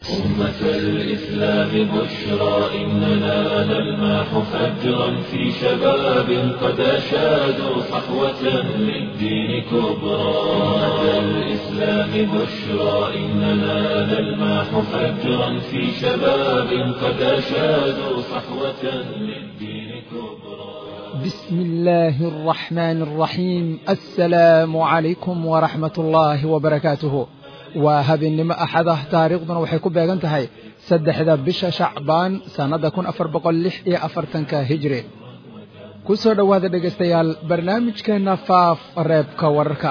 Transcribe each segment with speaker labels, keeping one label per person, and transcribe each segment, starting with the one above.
Speaker 1: أمة الإسلام بشرى إننا نلمح فجرا في شباب قد أشادوا صحوة للدين كبرى أمة الإسلام بشرى إننا نلمح فجرا في شباب قد أشادوا صحوة للدين كبرى
Speaker 2: بسم الله الرحمن الرحيم السلام عليكم ورحمة الله وبركاته waa habeennimo axadah taariikhduna waxay ku beegan tahay saddexda bisha shacbaan sannadda kun afar boqol lix iyo afartanka hijri ku soo dhowaada dhegaystayaal barnaamijkeenna faaf reebka wararka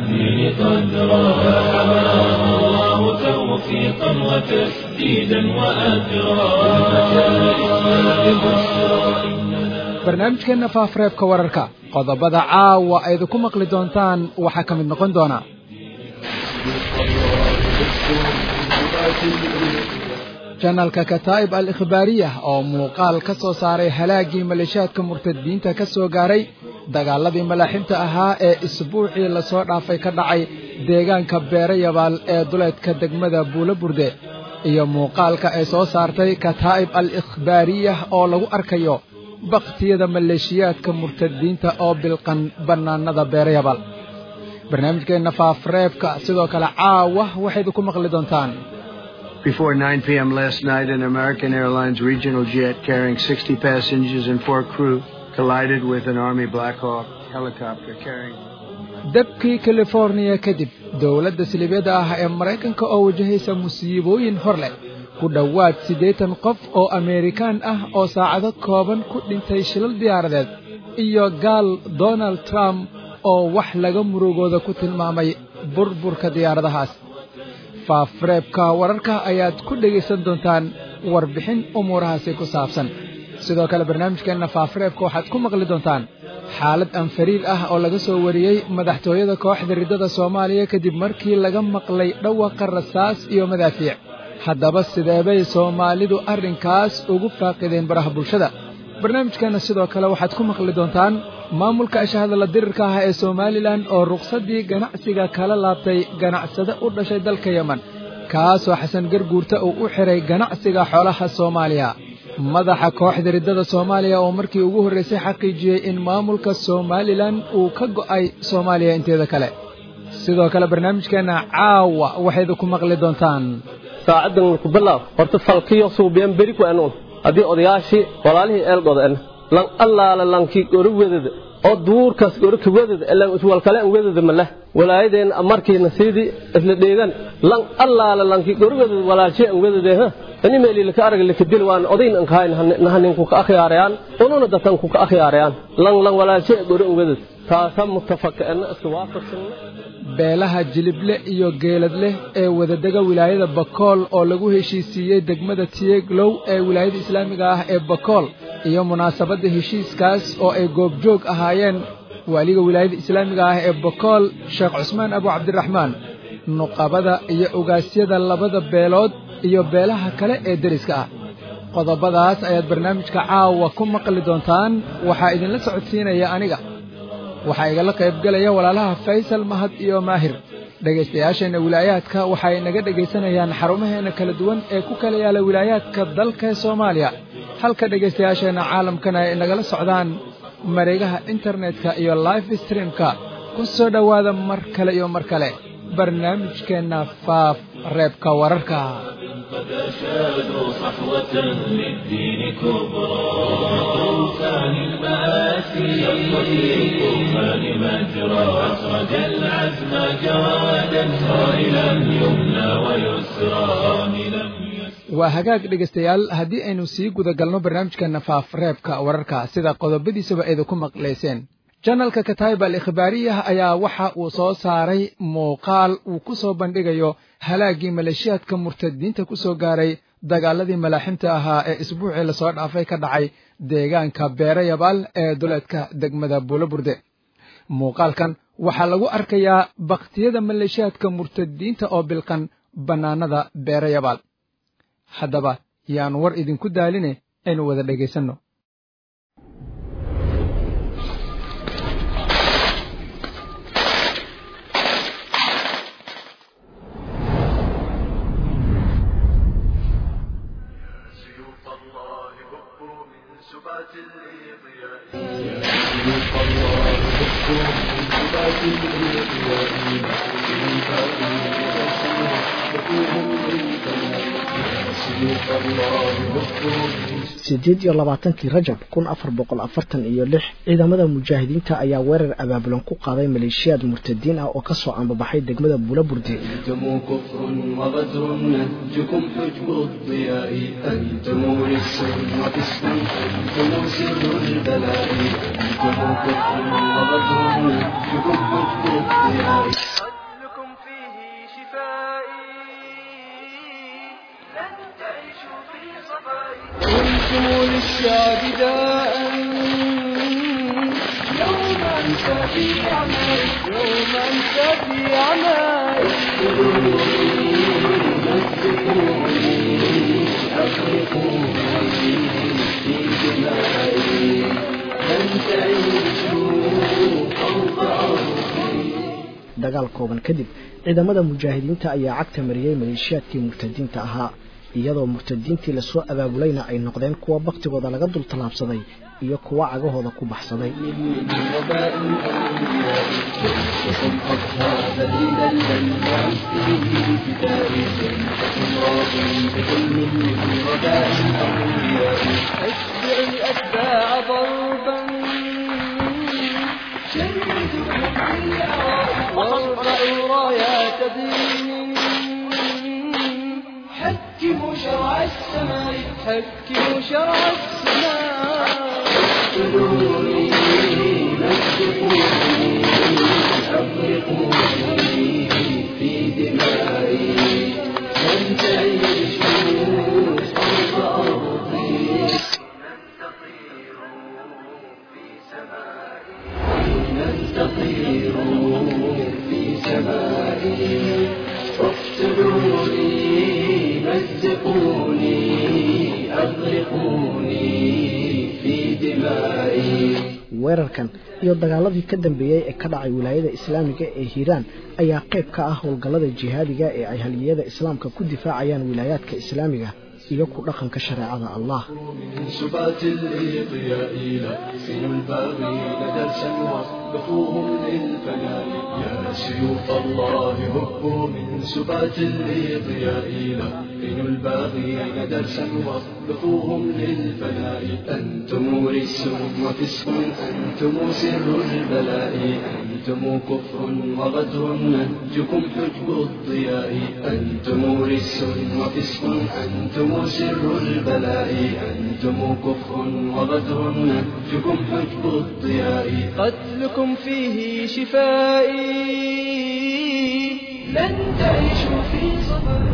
Speaker 2: barnaamijkeenna faaf reebka wararka qodobada caawa aydinku maqli doontaan waxaa ka mid noqon doona janalka kataa'ib al ikhbaariya oo muuqaal ka soo saaray halaaggii maleeshiyaadka murtadiinta ka soo gaaray dagaaladii malaaxibta ahaa ee isbuucii lasoo dhaafay ka dhacay deegaanka beerayabaal ee duleedka degmada buulo burde iyo muuqaalka ay soo saartay kataa'ib al ikhbaariya oo lagu arkayo bakhtiyada maleeshiyaadka murtadiinta oo bilqan bannaanada beerayabaal barnaamijkeenna faafreebka sidoo kale caawa waxayd ku maqli doontaan
Speaker 3: Before 9 p.m. last night, an American Airlines regional jet carrying 60 passengers and four crew collided with an Army Black Hawk helicopter carrying.
Speaker 2: dabkii californiya kadib dowladda silibyada ah ee maraykanka oo wajahaysa musiibooyin hor leh ku dhowaad siddeetan qof oo ameerikaan ah oo saacado kooban ku dhintay shilal diyaaradeed iyo gaal donald trump oo wax laga murugooda ku tilmaamay burburka diyaaradahaas faafreebka wararka ayaad ku dhegaysan doontaan warbixin umuurahaasi ku saabsan sidoo kale barnaamijkeenna faafreebka waxaad ku maqli doontaan xaalad anfariir ah oo laga soo wariyey madaxtooyada kooxda riddada soomaaliya kadib markii laga maqlay dhawaqa rasaas iyo madaafiic haddaba sideebay soomaalidu arrinkaas ugu faaqideen baraha bulshada barnaamijkeenna sidoo kale waxaad ku maqli doontaan maamulka ashahadala dirirka ah ee somalilan oo ruqsaddii ganacsiga kala laabtay ganacsade u dhashay dalka yemen kaasoo xasan garguurta uu u xiray ganacsiga xoolaha soomaaliya madaxa kooxda riddada soomaaliya oo markii ugu horraysay xaqiijiyey in maamulka somalilan uu ka go'ay soomaaliya inteeda kale sidoo kale barnaamijkeenna caawa waxaydu ku maqli doontaan
Speaker 4: saacaddan ku bilaab horta falkiyo suubiyan beri ku anuun haddii odayaashii walaalihii eelgoda lan allaala lankii gori wedada oo duurkaas gori ka wedada ilan iswalkale an wedada maleh walaayadeen markiina sidii isla dheegan lan allaala lankii gori wedada walaalshee an wedade ha ani meeli laka arag laka dil waan odayn an kahayn nahanin ku ka akhyaarayaan ununa datan ku ka akhyaarayaan lan lan walaalshee gori an wedada taasa mutafaka'ana iska waafaqsan
Speaker 2: beelaha jilible iyo geeladleh ee wadadega wilaayada bakool oo lagu heshiisiiyey degmada tiyeglow ee wilaayada islaamiga ah ee bakool iyo munaasabadda heshiiskaas oo ay goobjoog ahaayeen waaliga wilaayada islaamiga ah ee bakool sheekh cusmaan abu cabdiraxmaan nuqabada iyo ogaasyada labada beelood iyo beelaha kale ee deriska ah qodobadaas ayaad barnaamijka caawa ku maqli doontaan waxaa idinla socodsiinaya aniga waxaa igala qaybgelaya walaalaha faysal mahad iyo maahir dhegaystayaasheenna wilaayaadka waxay naga dhegaysanayaan xarumaheenna kala duwan ee ku kala yaala wilaayaadka dalka soomaaliya halka dhegaystayaasheenna caalamkana ay nagala socdaan mareegaha internetka iyo life streamka ku soo dhowaada mar kale iyo mar kale barnaamijkeenna faaf reebka wararka
Speaker 1: قد أشادوا صحوة للدين كبرى طوفان المآسي شق في الطوفان مجرى أخرج العزم جوادا صائلا يمنى ويسرى صاملا
Speaker 2: waa hagaag dhegaystayaal haddii aynu sii guda galno barnaamijkeenna faaf reebka wararka sida qodobadiisaba ayda ku maqlayseen janalka kataib al ikhbaariyah ayaa waxa uu soo saaray muuqaal uu ku soo bandhigayo halaaggii maleeshiyaadka murtadiinta ku soo gaaray dagaaladii malaaximta ahaa ee isbuucii lasoo dhaafay ka dhacay deegaanka beerayabaal ee duleedka degmada buuloburde muuqaalkan waxaa lagu arkayaa bakhtiyada maleeshiyaadka murtadiinta oo bilqan bannaanada beerayabaal haddaba yaan war idinku daaline aynu wada dhegaysanno
Speaker 5: sideed iyo labaatankii rajab kun afar boqol afartan iyo lix ciidamada mujaahidiinta ayaa weerar abaabulan ku qaaday maleeshiyaad murtadiin ah oo kasoo ambabaxay degmada buulaburdi
Speaker 1: أنتم كفر وغدر نهجكم حجب الضياء أنتم رس وفسق أنتم سر البلاء أنتم كفر وغدر نهجكم حجب الضياء
Speaker 6: قتلكم فيه شفائي لن تعيشوا في صفاء
Speaker 1: كنتم للشعب داء يوم أنسى في عمائي يوم أنسى في عمائي
Speaker 5: dagaal kooban kadib ciidamada mujaahidiinta ayaa cagta mariyey maleeshiyaadkii murtadiinta ahaa iyadoo murtadiintii lasoo abaabulayna ay noqdeen kuwa baktigooda laga dul tallaabsaday iyo kuwa cagahooda ku baxsaday
Speaker 1: أتبع الأتباع ضربا وارفعوا رايات دين حكموا شرع السماء حكموا شرع السماء في دمائي لن تعيشوا صوت أرضي لن تطيروا في سمائي فاقتلوني مزقوني أغرقوني في دمائي
Speaker 5: weerarkan iyo dagaaladii ka dambeeyey ee ka dhacay wilaayada islaamiga ee hiiraan ayaa qayb ka ah howlgallada jihaadiga ee ay haliyada islaamka ku difaacayaan wilaayaadka islaamiga iyo ku dhaqanka shareecada allah
Speaker 1: من سبات الإضياء لكن الباغين درسا واصبحوهم للفناء يا سيوف الله هبوا من سبات الإضياء لكن الباغين درسا واصبحوهم للفناء أنتم رس وفسق أنتم سر البلاء أنتم كفر وغدر نهجكم حجب الضياء أنتم رس وفسق أنتم سر البلاء أنتم كفر وغدر نهجكم حجب الضياء قتلكم فيه شفائي لن تعيشوا في صبر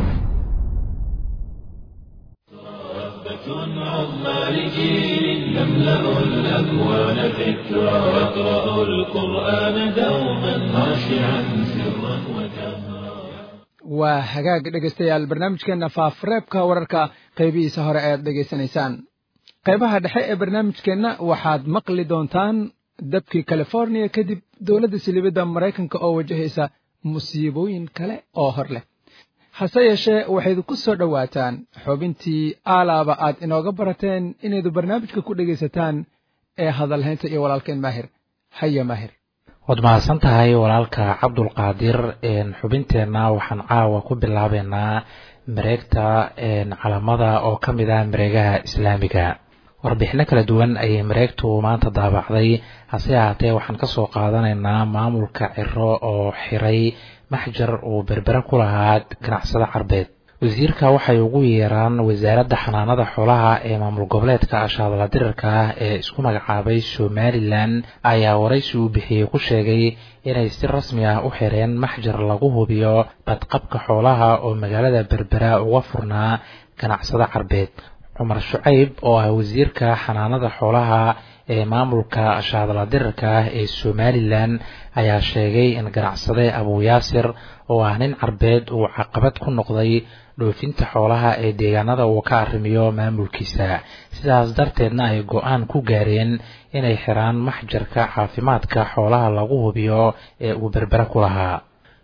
Speaker 7: عظمى لجيل يملأ الأكوان ذكرى يقرأ القرآن دوما خاشعا سرا وجهرا
Speaker 2: waa hagaag dhegaystayaal barnaamijkeenna faafreebka wararka qaybihiisa hore ayaad dhegaysanaysaan qaybaha dhexe ee barnaamijkeenna waxaad maqli doontaan dabkii californiya kadib dowladda silibadda maraykanka oo wajahaysa musiibooyin kale oo hor leh hase yeeshee waxayd ku soo dhowaataan xubintii aalaaba aad inooga barateen inaydu barnaamijka ku dhegaysataan ee hadalhaynta iyo walaalkeen maahir haya maahir
Speaker 8: waad mahadsan tahay walaalka cabdulqaadir xubinteenna waxaan caawa ku bilaabeynaa mareegta calamada oo ka mid ah mareegaha islaamiga warbixino kala duwan ayay mareegtu maanta daabacday hase ahaatee waxaan kasoo qaadanaynaa maamulka ciro oo xiray maxjar uu berbere ku lahaa ganacsada carbeed wasiirka waxay ugu yeeraan wasaaradda xanaanada xoolaha ee maamul goboleedka ashaadala dirirka ah ee isku magacaabay somalilan ayaa waraysi uu bixiyey ku sheegay inay si rasmi ah u xireen maxjar lagu hubiyo badqabka xoolaha oo magaalada berbera uga furnaa ganacsada carbeed cumar shucayb oo ah wasiirka xanaanada xoolaha ee maamulka ashaadala dirirka ah ee somalilan ayaa sheegay in ganacsade abuuyaasir oo ah nin carbeed uu caqabad ku noqday dhoofinta xoolaha ee deegaanada uu ka arrimiyo maamulkiisa sidaas darteedna ay go-aan ku gaareen inay xiraan maxjarka caafimaadka xoolaha lagu hubiyo ee uu berbere ku lahaa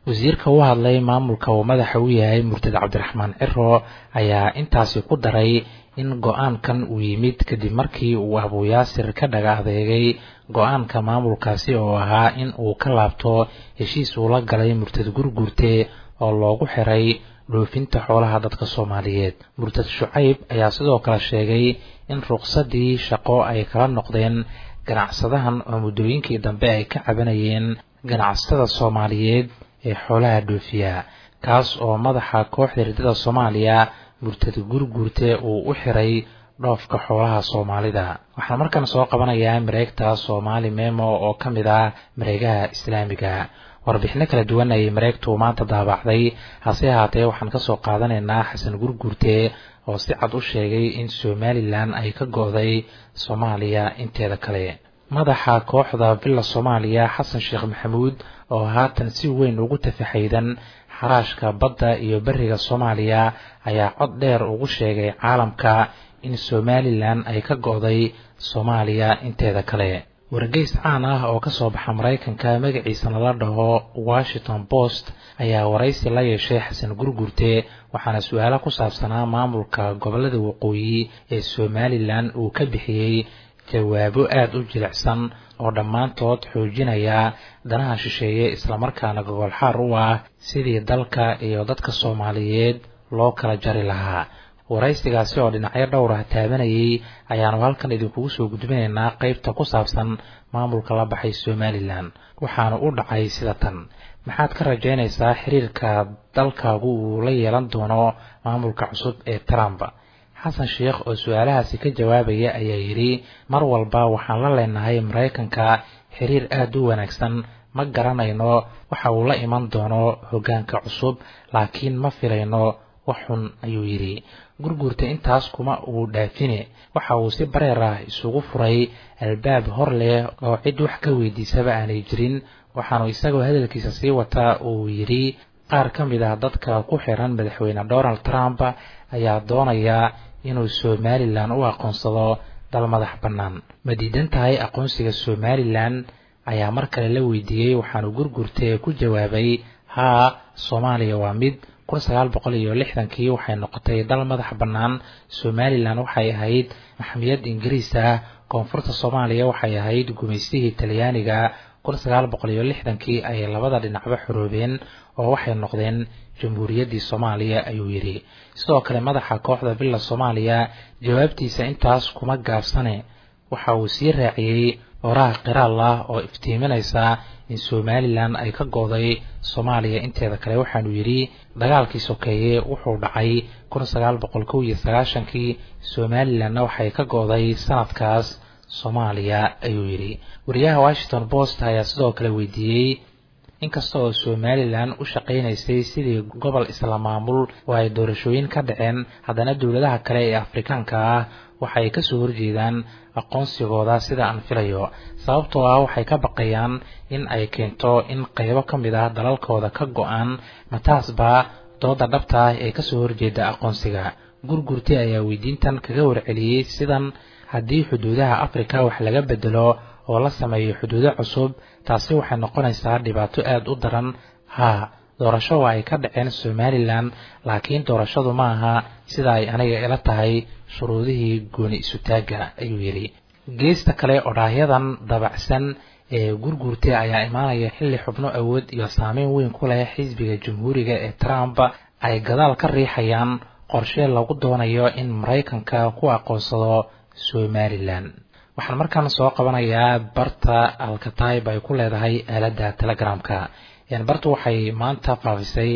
Speaker 8: wasiirka u hadlay maamulka uu madaxa u yahay murtad cabdiraxmaan ciro ayaa intaasi ku daray in go-aankan uu yimid kadib markii uu abuuyaasir ka dhaga adeegay go-aanka maamulkaasi oo ahaa in uu ka laabto heshiis uu la galay murtad gurgurte oo loogu xiray dhoofinta xoolaha dadka soomaaliyeed murtad shucayb ayaa sidoo kale sheegay in ruqsadii shaqo ay kala noqdeen ganacsadahan oo muddooyinkii dambe ay ka cabanayeen ganacsatada soomaaliyeed ee xoolaha dhoofiya kaas oo madaxa kooxda riddada soomaaliya murtad gurgurte uu u xiray dhoofka xoolaha soomaalida waxaan markan soo qabanayaa mareegta soomaali memo oo ka mid ah mareegaha islaamiga warbixino kala duwan ayay mareegtu maanta daabacday hase ahaatee waxaan kasoo qaadanaynaa xasan gurgurte oo si cad u sheegay in somalilan ay ka go-day soomaaliya inteeda kale madaxa kooxda villa soomaaliya xasan sheekh maxamuud oo haatan si weyn ugu tafaxaydan xaraashka badda iyo beriga soomaaliya ayaa cod dheer ugu sheegay caalamka in somalilan ay ka go-day soomaaliya inteeda kale wargeys caan ah oo kasoo baxa maraykanka magaciisana la dhaho washington post ayaa waraysi la yeeshay xasan gurgurte waxaana su-aalo ku saabsanaa maamulka gobolada waqooyi ee somalilan uu ka bixiyey jawaabo aada u jilicsan oo dhammaantood xoojinaya danaha shisheeye islamarkaana gogolxaar u ah sidii dalka iyo dadka soomaaliyeed loo kala jari lahaa waraysigaasi oo dhinacyo dhowr ah taabanayay ayaanu halkan idinkugu soo gudbinaynaa qeybta ku saabsan maamulka la baxay somalilan waxaanu u dhacay sida tan maxaad ka rajaynaysaa xiriirka dalkaagu uu la yeelan doono maamulka cusub ee trump xasan sheekh oo su-aalahaasi ka jawaabaya ayaa yidhi mar walba waxaan la leenahay maraykanka xiriir aada u wanaagsan ma garanayno waxa uu la iman doono hoggaanka cusub laakiin ma filayno wax xun ayuu yidhi gurguurta intaas kuma uu dhaafine waxa uu si bareer ah isugu furay albaab hor leh oo cid wax ka weydiisaba aanay jirin waxaanu isagoo hadalkiisa sii wataa uu yidhi qaar ka mid ah dadka ku xiran madaxweyne donald trump ayaa doonaya inuu somalilan u aqoonsado dal madax bannaan ma diidan tahay aqoonsiga somalilan ayaa mar kale la weydiiyey waxaanu gurgurtee ku jawaabay haa soomaaliya waa mid kun sagaal boqol iyo lixdankii waxay noqotay dal madax bannaan somalilan waxay ahayd maxmiyad ingiriis ah koonfurta soomaaliya waxay ahayd gumaystihii talyaaniga kun sagaal boqol iyo lixdankii ayay labada dhinacba xoroobeen oo waxay noqdeen jamhuuriyaddii soomaaliya ayuu yidhi sidoo kale madaxa kooxda villa soomaaliya jawaabtiisa intaas kuma gaabsane waxa uu sii raaciyey oraha qiraal ah oo iftiiminaysa in somalilan ay ka gooday soomaaliya inteeda kale waxaanu yidhi dagaalkii sokeeye wuxuu dhacay kun sagaal boqol kow iyo sagaashankii somalilanna waxay ka gooday sanadkaas soomaaliya ayuu yidhi wariyaha washington post ayaa sidoo kale weydiiyey inkasta oo somalilan u shaqaynaysay sidii gobol isla maamul oo ay doorashooyin ka dhaceen haddana dowladaha kale ee afrikaanka ah waxay kasoo horjeedaan aqoonsigooda sida aan filayo sababtoo ah waxay ka baqayaan in ay keento in qaybo ka mid ah dalalkooda ka go-aan mataasba dooda dhabta ah ee kasoo horjeeda aqoonsiga gurgurti ayaa weydiintan kaga warceliyey sidan haddii xuduudaha afrika wax laga bedelo oo la sameeyo xuduudo cusub taasi waxay noqonaysaa dhibaato aada u daran haa doorasho waa ay ka dhaceen somalilan laakiin doorashadu ma aha sida ay aniga ila tahay shuruudihii gooni isutaagga ayuu yidhi geesta kale odhaahyadan dabacsan ee gurguurtay ayaa imaanaya xilli xubno awood iyo saameyn weyn ku leh xisbiga jamhuuriga ee trump ay gadaal ka riixayaan qorshe lagu doonayo in maraykanka ku aqoonsado somalilan waxaan markaan soo qabanayaa barta alkatayb ay ku leedahay aaladda telegramka bartu waxay maanta faafisay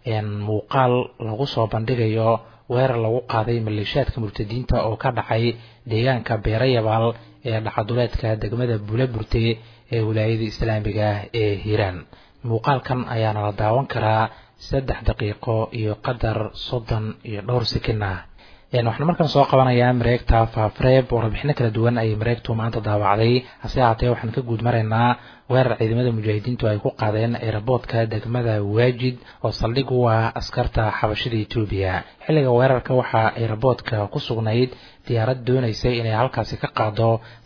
Speaker 8: muuqaal lagu soo bandhigayo weerar lagu qaaday maleeshiyaadka murtadiinta oo ka dhacay deegaanka beerayabaal ee dhacaduleedka degmada buulaburte ee wilaayada islaamiga ah ee hiiraan muuqaalkan ayaana la daawan karaa saddex daqiiqo iyo qadar soddon iyo dhowr sikin ah waxaan markaan soo qabanayaa mareegta faafreeb oo rabixino kala duwan ayay mareegtu maanta daawacday hase ahaatee waxaan ka guud maraynaa weerar ciidamada mujaahidiintu ay ku qaadeen eeraboodka degmada waajid oo saldhig u ah askarta xabashida etoobiya xilliga weerarka waxaa eeraboodka ku sugnayd diyaarad doonaysay inay halkaasi ka qaado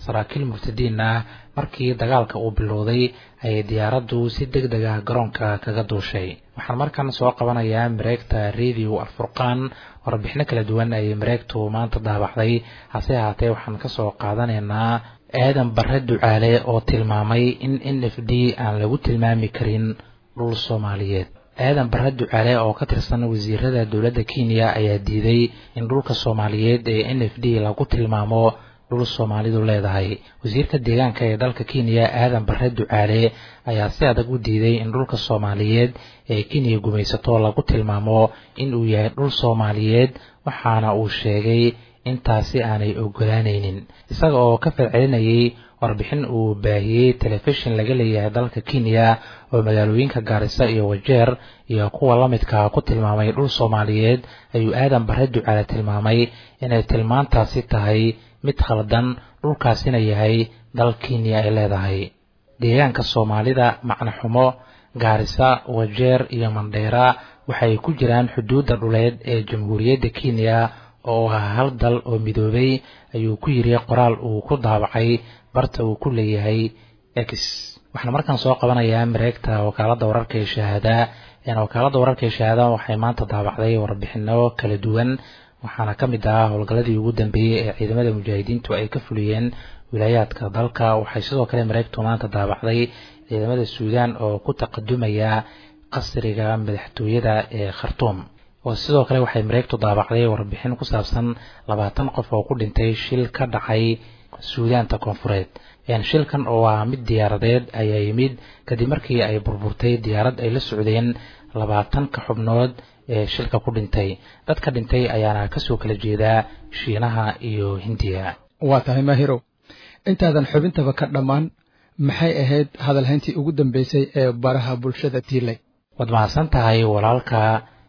Speaker 8: saraakiil murtadiin ah markii dagaalka uu bilowday ayay diyaaraddu si deg deg ah garoonka kaga duushay waxaan markan soo qabanayaa mareegta radio alfurqaan warbixino kala duwan ayay mareegtu maanta daabacday hase ahaatee waxaan kasoo qaadanaynaa aadan barre ducaale oo tilmaamay in n f d aan lagu tilmaami karin dhul soomaaliyeed aadan barre ducaale oo ka tirsan wasiirada dowladda kenya ayaa diiday in dhulka soomaaliyeed ee n f d lagu tilmaamo dhul soomaalidu leedahay wasiirka deegaanka ee dalka kenya aadan barre ducaale ayaa si adag u diiday in dhulka soomaaliyeed ee kenya gumaysato lagu tilmaamo in uu yahay dhul soomaaliyeed waxaana uu sheegay intaasi aanay ogolaanaynin isaga oo ka falcelinayay warbixin uu baahiyey telefishin laga leeyahay dalka kenya oo magaalooyinka gaarisa iyo wajeer iyo kuwa la midka ku tilmaamay dhul soomaaliyeed ayuu aadan barre ducaale tilmaamay inay tilmaantaasi tahay mid khaldan dhulkaasina yahay dal kenya ay leedahay deegaanka soomaalida macnaxumo gaarisa wajeer iyo mandheera waxay ku jiraan xuduudda dhuleed ee jamhuuriyadda kenya oo ah hal dal oo midoobay ayuu ku yiri qoraal uu ku daabacay barta uu ku leeyahay x waxaan markaan soo qabanayaa mareegta wakaaladda wararka ee shahaada wakaaladda wararka ee shahaada waxay maanta daabacday warbixino kala duwan waxaana ka mid ah howlgalladii ugu dambeeyey ee ciidamada mujaahidiintu ay ka fuliyeen wilaayaadka dalka waxay sidoo kale mareegtu maanta daabacday ciidamada suudaan oo ku taqadumaya qasriga madaxtooyada ee khartuum sidoo kale waxay mareegtu daabacday warbixin ku saabsan labaatan qof oo ku dhintay shil ka dhacay suudaanta koonfureed shilkan oo ah mid diyaaradeed ayaa yimid kadib markii ay burburtay diyaarad ay la socdeen labaatanka xubnood ee shilka ku dhintay dadka dhintay ayaana kasoo kala jeedaa shiinaha iyo hindiya
Speaker 2: waa tahay maahirow intaadan xubintaba ka dhammaan maxay ahayd hadalhayntii ugu dambeysay ee baraha bulshada tiilay
Speaker 8: waad mahadsan tahay walaalka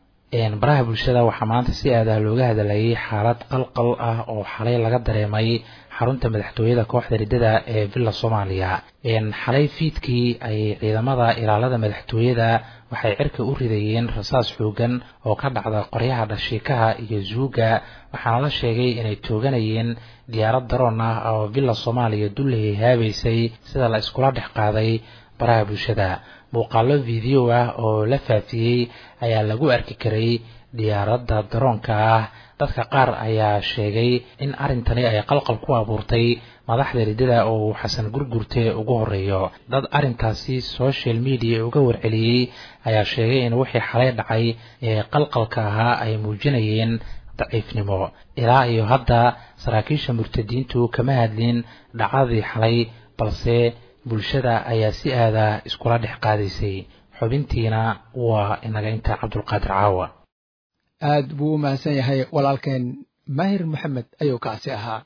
Speaker 8: baraha bulshada waxaa maanta si aadah looga hadlayay xaalad qalqal ah oo xalay laga dareemay xarunta madaxtooyada kooxda riddada ee villa soomaaliya xalay fiidkii ay ciidamada ilaalada madaxtooyada waxay cirka u ridayeen rasaas xoogan oo ka dhacda qoryaha dhashiikaha iyo zuuga waxaana la sheegay inay tooganayeen diyaarad daroon ah oo villa soomaaliya dullahey haabaysay sida la iskula dhex qaaday baraha bulshada muuqaalo video ah oo la faafiyey ayaa lagu arki karay diyaaradda daroonka ah dadka qaar ayaa sheegay in arrintani ay qalqal ku abuurtay madaxda riddada oo uu xasan gurgurte ugu horeeyo dad arrintaasi social media uga warceliyey ayaa sheegay in wixii xalay dhacay ee qalqalka ahaa ay muujinayeen daciifnimo ilaa iyo hadda saraakiisha murtadiintu kama hadlin dhacdadii xalay balse bulshada ayaa si aada iskula dhex qaadaysay xubintiina waa inaga inta cabdulqaadir caawa
Speaker 2: aad buu u mahadsan yahay walaalkeen maahir maxamed ayuu kaasi ahaa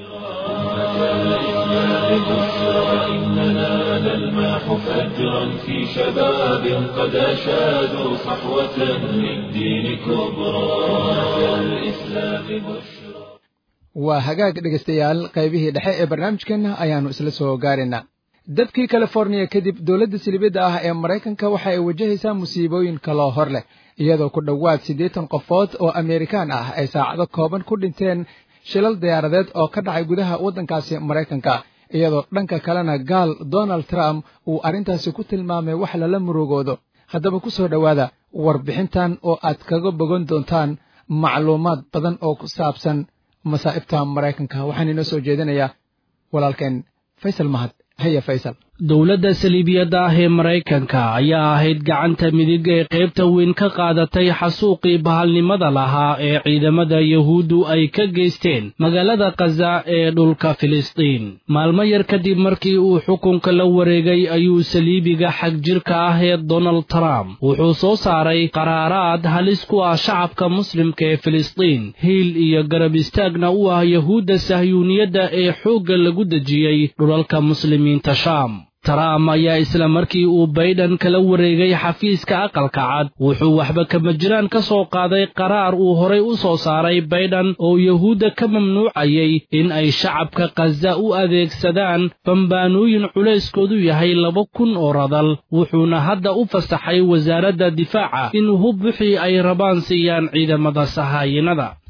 Speaker 7: إننا نلمح فجرا في شباب قد أشادوا صحوة للدين كبرى الإسلام بشرى
Speaker 2: waa hagaag dhegaystayaal qaybihii dhexe ee barnaamijkeenna ayaannu isla soo gaaraynaa dadkii californiya kadib dowladda silibadda ah ee maraykanka waxa ay wajahaysaa musiibooyin kaloo hor leh iyadoo ku dhowaad siddeetan qofood oo amerikaan ah ay saacado kooban ku dhinteen shilal diyaaradeed oo ka dhacay gudaha waddankaasi maraykanka iyadoo dhanka kalena gaal donald trump uu arrintaasi ku tilmaamay wax lala murugoodo haddaba ku soo dhowaada warbixintan oo aad kaga bogan doontaan macluumaad badan oo ku saabsan masaa'ibta maraykanka waxaan inoo soo jeedinayaa walaalkeen faysal mahad haya faysal
Speaker 9: dowladda saliibiyadda ah ee maraykanka ayaa ahayd gacanta midig ee qaybta weyn ka qaadatay xasuuqii bahalnimada lahaa ee ciidamada yahuuddu ay ka geysteen magaalada khaza ee dhulka filistiin maalmo yar kadib markii uu xukunka la wareegay ayuu saliibiga xag jirka ah ee donald trump wuxuu soo saaray qaraaraad halis ku ah shacabka muslimka ee filistiin hiil iyo garab istaagna u ah yahuudda sahyuuniyadda ee xoogga lagu dejiyey dhulalka muslimiinta shaam trump ayaa isla markii uu bayden kala wareegay xafiiska aqalka cad wuxuu waxba kama jiraan ka soo qaaday qaraar uu horay u soo saaray bayden oo yahuudda ka mamnuucayay in ay shacabka khaza u adeegsadaan bambaanooyin culayskoodu yahay laba kun oo radal wuxuuna hadda u fasaxay wasaaradda difaaca in hub wixii ay rabaan siiyaan ciidamada sahaayinada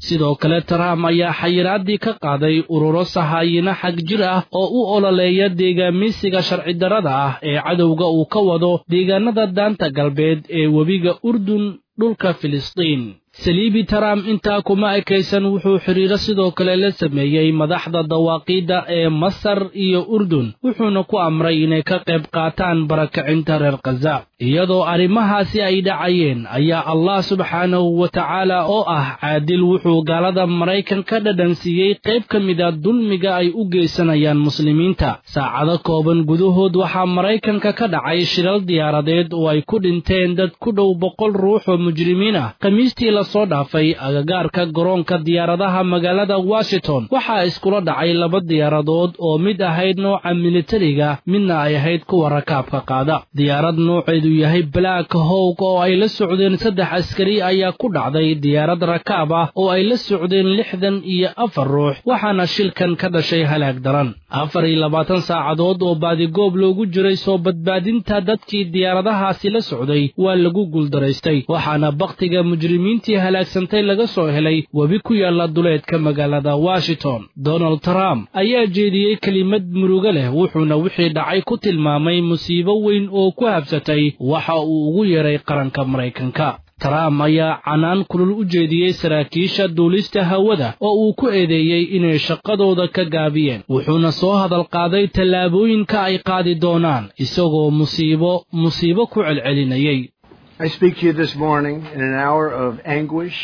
Speaker 9: sidoo kale trump ayaa xayiraadii ka qaaday ururo sahaayino xag jir ah oo u ololeeya deegaamiysiga sharci darrada ah ee cadowga uu ka wado deegaanada daanta galbeed ee webiga urdun dhulka filistiin saliibi trump intaa kuma ekaysan wuxuu xidhiiro sidoo kale la sameeyey madaxda dawaaqiidda ee masar iyo urdun wuxuuna ku amray inay ka qayb qaataan barakacinta reer khaza iyadoo arrimahaasi ay dhacayeen ayaa allah subxaanahu wa tacaala oo ah caadil wuxuu gaalada maraykan ka dhadhansiiyey qayb ka mida dulmiga ay u geysanayaan muslimiinta saacado kooban gudahood waxaa maraykanka ka dhacay shilal diyaaradeed oo ay ku dhinteen dad ku dhow boqol ruux oo mujrimiin ah khamiistii lasoo dhaafay agagaarka garoonka diyaaradaha magaalada washington waxaa iskula dhacay laba diyaaradood oo mid ahayd nooca militariga midna ay ahayd kuwa rakaabka qaada diyaarad nooceedu yahay black howg oo ay la socdeen saddex askari ayaa ku dhacday diyaarad rakaab ah oo ay la socdeen lixdan iyo afar ruux waxaana shilkan ka dhashay halaag daran afar iyo labaatan saacadood oo baadigoob loogu jiray soo badbaadinta dadkii diyaaradahaasi la socday waa lagu guuldaraystay waxaana bakhtiga mujrimiintii halaagsantay laga soo helay webi ku yaalla duleedka magaalada washington donald trump ayaa jeediyey kelimad murugo leh wuxuuna wixii dhacay ku tilmaamay musiibo weyn oo ku habsatay waxa uu ugu yeedhay qaranka maraykanka trump ayaa canaan kulul u jeediyey saraakiisha duulista hawada oo uu ku eedeeyey inay shaqadooda ka gaabiyeen wuxuuna soo hadal qaaday tallaabooyinka ay qaadi doonaan isagoo musiibo musiibo ku celcelinayay
Speaker 3: I speak to you this morning in an hour of anguish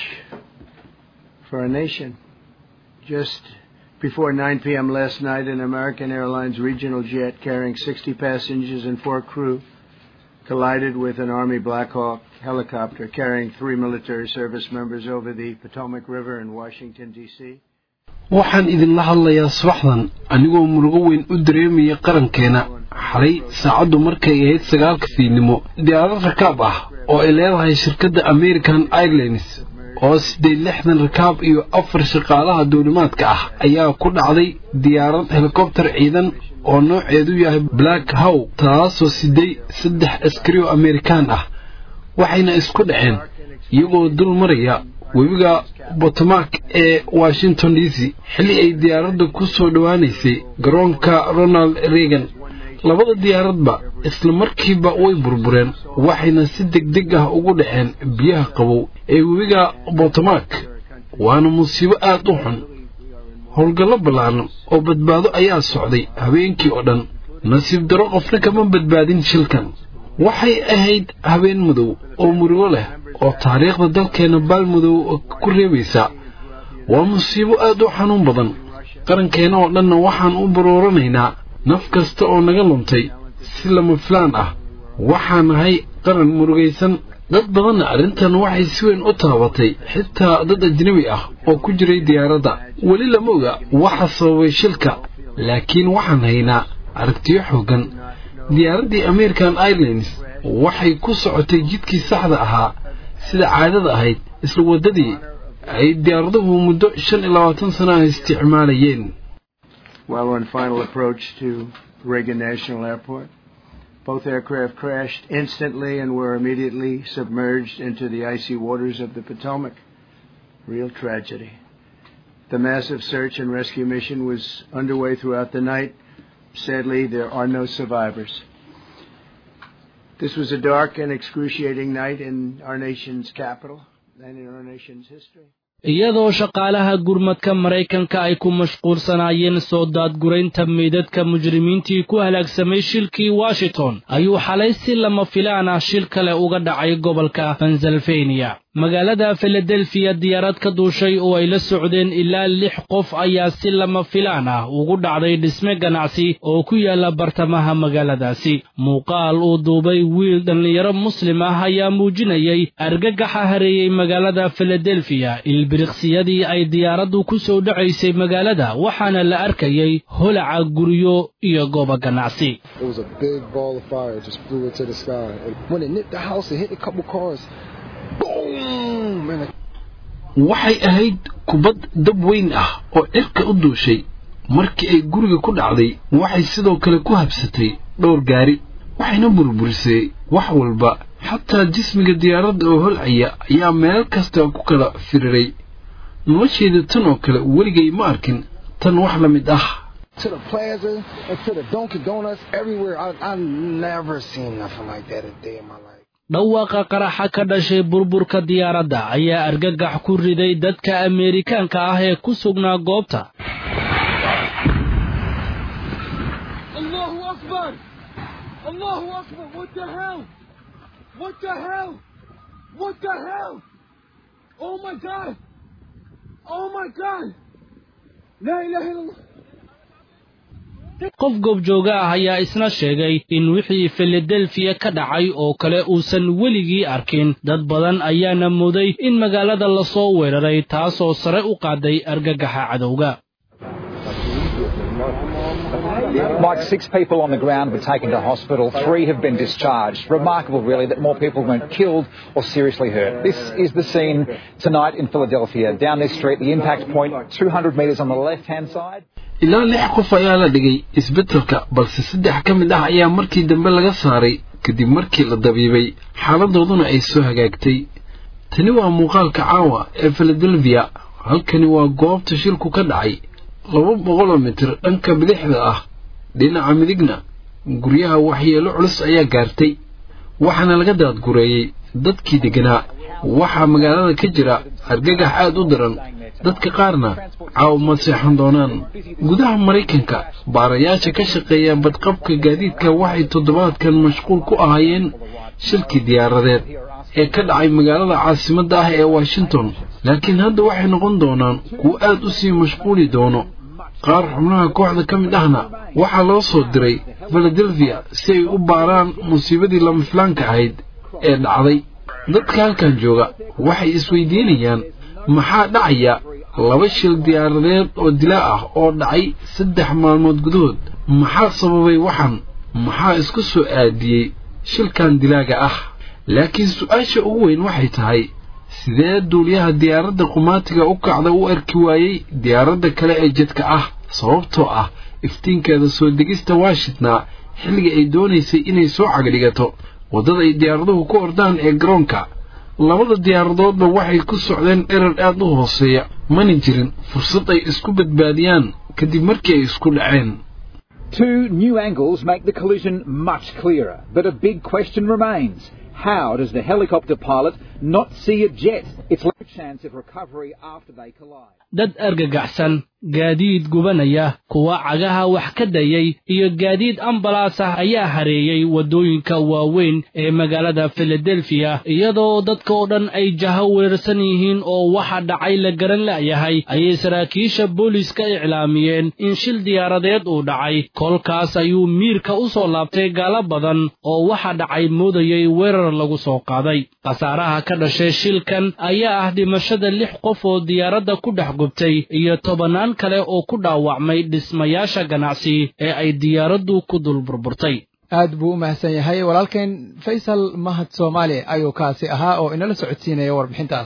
Speaker 3: for our nation. Just before 9 p.m. last night, an American Airlines regional jet carrying 60 passengers and four crew collided with an Army Black Hawk helicopter carrying three military service members over the Potomac River in Washington, D.C.
Speaker 10: waxaan idinla hadlayaa subaxdan anigoo murugo weyn u dareemaya qarankeena xalay saacaddu markay ahayd sagaalka fiidnimo diyaarad rakaab ah oo ay leedahay shirkadda american airlines oo siddeed lixdan rakaab iyo afar shaqaalaha duulimaadka ah ayaa ku dhacday diyaarad helikobtar ciidan oo nooceedu yahay black how taasoo siday saddex askari oo amerikaan ah waxayna isku dhaceen iyagoo dul maraya webiga botomak ee washington d c xilli ay diyaaradda ku soo dhowaanaysay garoonka ronald reagan labada diyaaradba isla markiiba way burbureen waxayna si degdeg ah ugu dhaceen biyaha qabow ee webiga botomak waana musiibo aad u xun howlgallo ballaaran oo badbaado ayaa socday habeenkii oo dhan nasiib daro qofna kama badbaadin shilkan waxay ahayd habeen madow oo murugo leh oo taariikhda dalkeenna baalmadow ku reebaysa waa musiibo aad u xanuun badan qarankeena oo dhanna waxaan u barooranaynaa naf kasta oo naga luntay si lama filaan ah waxaa nahay qaran murugaysan dad badanna arrintan waxay si weyn u taabatay xitaa dad ajnebi ah oo ku jiray diyaaradda weli lama oga waxa sababay shilka laakiin waxaan haynaa aragtiyo xooggan diyaaraddii american airlines waxay ku socotay jidkii saxda ahaa sida caadada ahayd isla waddadii ay diyaaraduhu muddo shan iyo labaatan sana ah isticmaalayeen
Speaker 3: While on final approach to Reagan National Airport, both aircraft crashed instantly and were immediately submerged into the icy waters of the Potomac. Real tragedy. The massive search and rescue mission was underway throughout the night. Sadly, there are no survivors. This was a dark and excruciating night in our nation's capital and in our nation's history.
Speaker 9: iyadoo shaqaalaha gurmadka maraykanka ay ku mashquulsanaayeen soo daadguraynta meydadka mujrimiintii ku halaagsamay shilkii washington ayuu xalay si lama filaan ah shil kale uga dhacay gobolka pennsylvania magaalada filadelfiya diyaarad ka duushay oo ay la socdeen ilaa lix qof ayaa si lama filaan ah ugu dhacday dhisme ganacsi oo ku yaala bartamaha magaaladaasi muuqaal uu duubay wiil dhallinyaro muslim ah ayaa muujinayay argagaxa hareeyey magaalada filadelfiya ilbiriqsiyadii ay diyaaraddu ku soo dhacaysay magaalada waxaana la arkayay holaca guryo iyo goobo ganacsi
Speaker 10: waxay ahayd kubad dab weyn ah oo cirka u duushay markii ay guriga ku dhacday waxay sidoo kale ku habsatay dhowr gaari waxayna burburisay wax walba xataa jismiga diyaaradda oo holcaya ayaa meel kasta ku kala firiray noloshayda tan oo kale weligay ma arkin tan wax la mid ah
Speaker 11: to the plaza and to the Dunkin' Donuts everywhere. I I never seen nothing like that a day in my life.
Speaker 9: dhawaaqa qaraxa ka dhashay burburka diyaaradda ayaa argagax ku riday dadka ameerikaanka ah ee ku sugnaa goobta
Speaker 1: Allahu Akbar! Allahu Akbar! What the hell? What the hell? What the hell? Oh my God! Oh my God! La ilaha illallah!
Speaker 9: qof goobjooga ah ayaa isna sheegay in wixii filadelfiya ka dhacay oo kale uusan weligii arkin dad badan ayaana muday in magaalada lasoo weeraray taasoo sare u qaaday argagaxa cadowga
Speaker 12: Mike, six people on the ground were taken to hospital. Three have been discharged. Remarkable, really, that more people weren't killed or seriously hurt. This is the scene tonight in Philadelphia. Down this street, the impact point, 200 metres on the left-hand side.
Speaker 10: ilaa lix qof ayaa la dhigay isbeddelka balse saddex ka mid ah ayaa markii dambe laga saaray kadib markii la dabiibay xaaladooduna ay soo hagaagtay tani waa muuqaalka caawa ee filadelfiya halkani waa goobta shilku ka dhacay laba boqoloo mitir dhanka bidixda ah dhinaca midigna guryaha waxyeelo culus ayaa gaartay waxaana laga daadgureeyey dadkii degganaa waxaa magaalada ka jira argagax aad u daran dadka qaarna caaw ma seexan doonaan gudaha maraykanka baarayaasha ka shaqeeya badqabka gaadiidka waxay toddobaadkan mashquul ku ahaayeen shilkii diyaaradeed ee ka dhacay magaalada caasimadda ah ee washington laakiin hadda waxay noqon doonaan kuwo aad u sii mashquuli doono qaar xubnaha kooxda ka mid ahna waxaa loo soo diray filadelfiya si ay u baaraan musiibadii lamaflaanka ahayd ee dhacday dadka halkan jooga waxay isweydiinayaan maxaa dhacaya laba shil diyaaradeed oo dilaa ah oo dhacay saddex maalmood gudahood maxaa sababay waxan maxaa isku soo aadiyey shilkan dilaaga ah laakiin su-aasha ugu weyn waxay tahay sidee duuliyaha diyaaradda qumaatiga u kacda u arki waayey diyaaradda kale ee jadka ah sababtoo ah iftiinkeeda soo degista washingtona xilliga ay doonaysay inay soo cagdhigato waddada ay diyaaraduhu ku ordaan ee garoonka labada diyaaradoodba waxay ku socdeen dherar aad u hooseeya mana jirin fursad ay isku badbaadiyaan kadib markii ay isku dhaceen
Speaker 12: Two new angles make the collision much clearer, but a big question remains. How does the helicopter pilot not see a jet? It's low chance of recovery after they collide.
Speaker 9: dad argagaxsan gaadiid gubanaya kuwa cagaha wax ka dayay iyo gaadiid ambalaas ah ayaa hareeyey waddooyinka waaweyn ee magaalada filadelfiya iyadoo dadka oo dhan ay jaho weerarsan yihiin oo waxa dhacay la garan la'yahay ayay saraakiisha booliiska iclaamiyeen in shil diyaaradeed uu dhacay kolkaas ayuu miirka u soo laabtay gaalo badan oo waxa dhacay moodayay weerar lagu soo qaaday khasaaraha ka dhashay shilkan ayaa ah dhimashada lix qof oo diyaaradda ku dhex gubtay iyo tobannaan kale oo ku dhaawacmay dhismayaasha ganacsi ee ay diyaaraddu ku dul burburtay
Speaker 2: aad buu u mahadsan yahay walaalkeen faysal mahad soomaali ayuu kaasi ahaa oo inala socodsiinaya warbixintaas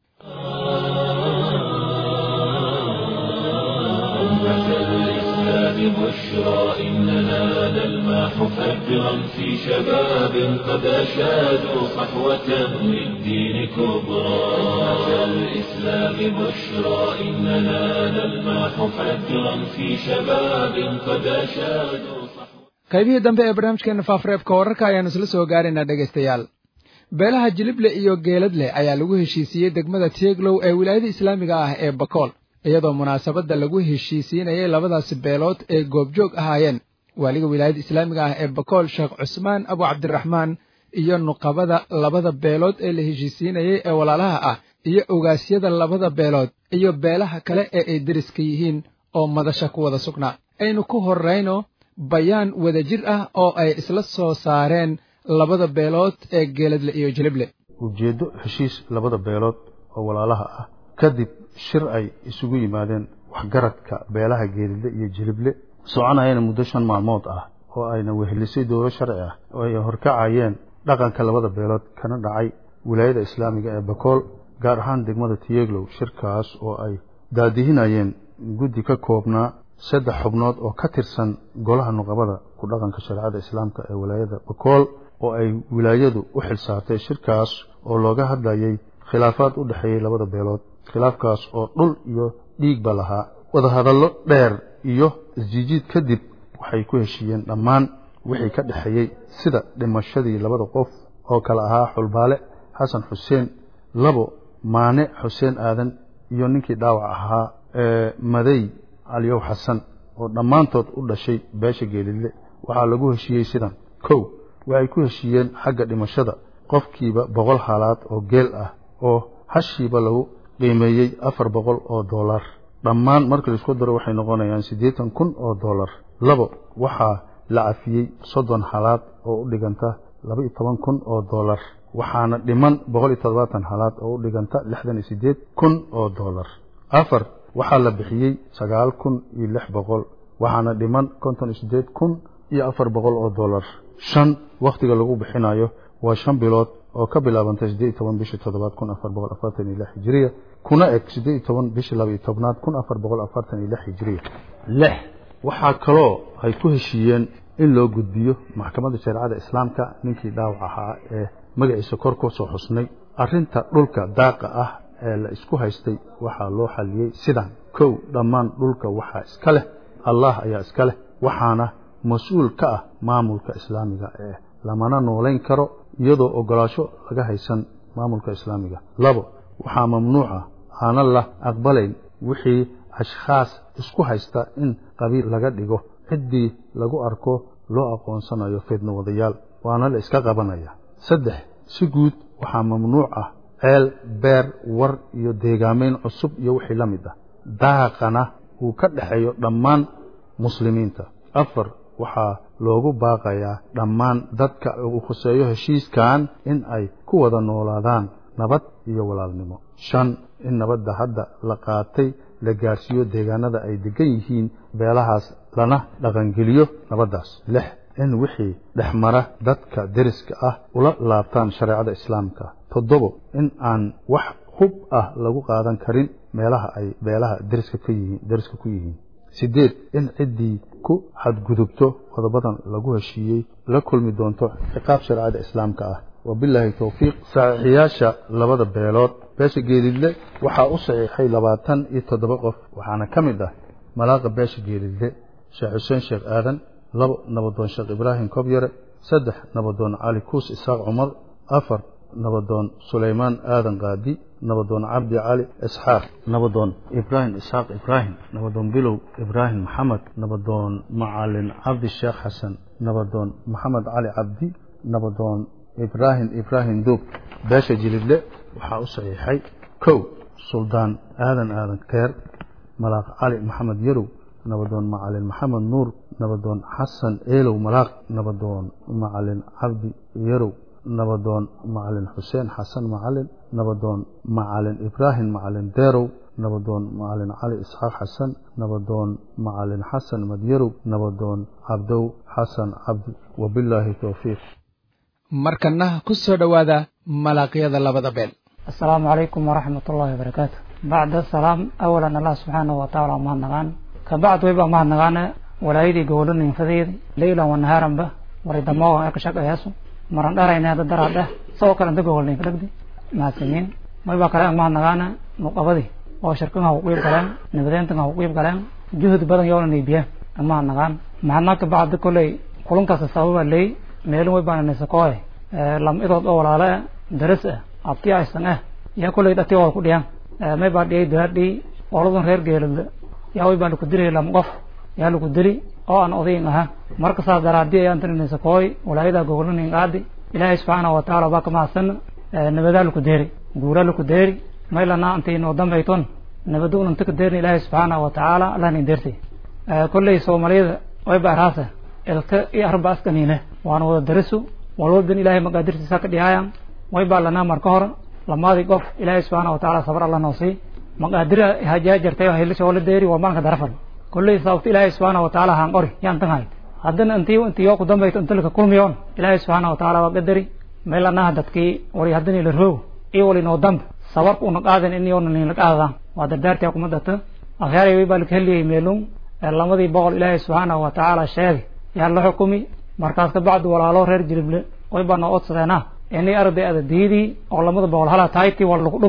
Speaker 7: بشرى إننا نلمح فجرا في شباب قد أشادوا صحوة للدين كبرى أمة الإسلام بشرى إننا نلمح فجرا في شباب قد أشادوا
Speaker 2: qaybihii dambe ee barnaamijkeena faafareebka wararka ayaanu isla soo gaaraynaa dhegaystayaal beelaha jilible iyo geeladle ayaa lagu heshiisiiyey degmada tieglow ee wilaayada islaamiga ah ee bakool iyadoo munaasabadda lagu heshiisiinayay labadaasi beelood ee goobjoog ahaayeen waaliga wilaayada islaamiga ah ee bakool sheekh cusmaan abu cabdiraxmaan iyo nuqabada labada beelood ee la heshiisiinayay ee walaalaha ah iyo ogaasyada labada beelood iyo beelaha kale ee ay deriska yihiin oo madasha ku wada sugnaa aynu ku horrayno bayaan wadajir ah oo ay isla soo saareen labada beelood ee geeladle iyo jilible
Speaker 13: ujeeddo heshiis labada beelood oo walaalaha ah kadib shir ay isugu yimaadeen waxgaradka beelaha geelidle iyo jilible soconayana muddo shan maalmood ah oo ayna wehelisay dowlo sharci ah oo ay horkacayeen dhaqanka labada beelood kana dhacay wilaayada islaamiga ee bakool gaar ahaan degmada tiyeglow shirkaas oo ay daadihinayeen guddi ka koobnaa saddex xubnood oo ka tirsan golaha nuqabada ku dhaqanka shareecada islaamka ee wilaayada bakool oo ay wilaayadu u xil saartay shirkaas oo looga hadlayay khilaafaad u dhexeeyey labada beelood khilaafkaas oo dhul iyo dhiigba lahaa wadahadallo dheer iyo isjiijiid kadib waxay ku heshiiyeen dhammaan wixii ka dhexeeyey sida dhimashadii labada qof oo kale ahaa xulbaale xasan xuseen labo maane xuseen aadan iyo ninkii dhaawac ahaa ee madey caliyow xasan oo dhammaantood u dhashay beesha geelidle waxaa lagu heshiiyey sidan kow waxay ku heshiiyeen xagga dhimashada qofkiiba boqol haalaad oo geel ah oo hashiiba lagu qiimeeyey afar boqol oo dollar dhammaan marka laisku daro waxay noqonayaan siddeetan kun oo dollar labo waxaa la cafiyey soddon halaad oo u dhiganta laba iyo toban kun oo dollar waxaana dhiman boqol iyo toddobaatan halaad oo u dhiganta lixdan iyo siddeed kun oo dollar afar waxaa la bixiyey sagaal kun iyo lix boqol waxaana dhiman konton iyo siddeed kun iyo afar boqol oo dollar shan wakhtiga lagu bixinayo waa shan bilood oo ka bilaabantay siddeed iyo toban bishii toddobaad kun afar boqol afartan iyo lix hijiriya kuna eg siddeed iyo toban bishii laba iyo tobnaad kun afar boqol afartan iyo lix hijiriya lix waxaa kaloo ay ku heshiiyeen in loo gudbiyo maxkamadda shareecada islaamka ninkii dhaawac ahaa ee magaciisa kor ku soo xusnay arrinta dhulka daaqa ah ee la isku haystay waxaa loo xaliyey sidan kow dhammaan dhulka waxaa iska leh allah ayaa iska leh waxaana mas-uul ka ah maamulka islaamiga ee lamana noolayn karo iyadoo ogolaasho laga haysan maamulka islaamiga labo waxaa mamnuuca aanan la aqbalayn wixii ashkhaas isku haysta in qabiil laga dhigo ciddii lagu arko loo aqoonsanayo fidno wadayaal waana la iska qabanaya saddex si guud waxaa mamnuuc ah ceel beer war iyo deegaamayn cusub iyo wixii la mid ah daaqana uu ka dhexeeyo dhammaan muslimiinta afar waxaa loogu baaqayaa dhammaan dadka uu khuseeyo heshiiskan in ay ku wada noolaadaan nabad iyo walaalnimo shan in nabadda hadda la qaatay la gaarsiiyo deegaanada ay degan yihiin beelahaas lana dhaqangeliyo nabaddaas lix in wixii dhexmara dadka deriska ah ula laabtaan shareecada islaamka toddobo in aan wax hub ah lagu qaadan karin meelaha ay beelaha deriska ka yihiin deriska ku yihiin siddeed in ciddii ku xadgudubto qodobadan lagu heshiiyey la kulmi doonto ciqaab shareecada islaamka ah wabilaahi towfiiq saxiixiyaasha labada beelood beesha geelidle waxaa u saxiixay labaatan iyo toddoba qof waxaana ka mid ah malaaqa beesha geelidle sheekh xuseen sheekh aadan labo nabadoon sheekh ibraahim kobyare saddex nabadoon cali kuus isaaq cumar afar nabadoon sulaymaan aadan qaadi nabadoon cabdi cali isxaaq nabadoon ibraahim isxaaq ibraahim nabadoon bilow ibraahim maxamed nabadoon macalin cabdi sheekh xasan nabadoon maxamed cali cabdi nabadoon ibraahim ibraahim duub beesha jilidle waxaa u saxiixay kow suldaan aadan aadan keer malaaq cali maxamed yarow nabadoon macalin maxamed nuur nabadoon xasan eelow malaaq nabadoon macalin cabdi yarow nabadoon macalin xuseen xasan macalin nabadoon macalin ibraahim macalin deerow nabadoon macalin cali isxaaq xasan nabadoon macalin xasan madyarow nabadoon cabdow xasan cabdi wabilaahi towfiiq
Speaker 2: markana ku soo dhowaada malaaqyada labada beel
Speaker 14: asalaamu calaykum waraxmat ullahi wabarakaatu bacda asalaam awalan allah subxaanahu watacaala mahadnaqaan kabacd wayba mahadnaqaane walaayadii gowlaninfadeedi leylan wanahaaranba waridamooga ee ka shaqeeyaasu maran dharayna hadda daraadheh isagoo kale inta gowolninka dhagdi mahadsanyiin wayba kale ang mahadnaqaane nuqabadii oo shirkan ha ku qiib galeen nabadeyntan ha ku qiib galeen juhdi badan yoona niibiyeen mahadnaqaan mahadnaq kabacdi kolley kulankaas sababa leey meelin way baana nisakooye lam idood oo walaale ah daris ah abti aysan ah yaa kolley dhati wada ku dhiyaan may baa dhiyay daadhii oladan reer geelada yaa way baa laku dilay lam qof yaa laku dili oo aan odayin aha marka saas daraadii ayaan tani nisakooy walaayada gogolanin qaadi ilaahay subxaanahu watacaala baa ka mahadsan nabadaa laku deeri guuraa laku deeri maylana intay noo dambayton nabadu unanta ka deerin ilaahay subxaanahu watacaala allahnin deertay kolley soomaaliyada way baa raasa ilka iyo arba askaniine waana wada darisu walwalban ilaahay maqaadirtiisa ka dhihaayan way baa lanaa marka hore lamaadii qof ilaahay subxaana watacaala sabar alla noo sii maqaadira hajaa jartay oo hilisha wala deeri waa maalinka darafal kolley sababta ilaahay subxaana watacaala haan qori yaan tan hayd haddana intii intii yoo ku dambayto inta laka kulmiyoon ilaahay subxaana watacaala waa qadari meel anaha dadkii wali haddani la roog iyo wali noo dambe sabarka una qaadan in yoona nin la qaadaan waa dardaartii kuma data akhyaari way baa laka heliyay meelun lamadii boqol ilaahay subxaana watacaala sheegay yaa la xukumi markaas kabacdi walaalo reer jilible way baa noo odsadeena inay arday ada diidii oo lamada boqol hala taaytii wal lagu dhumo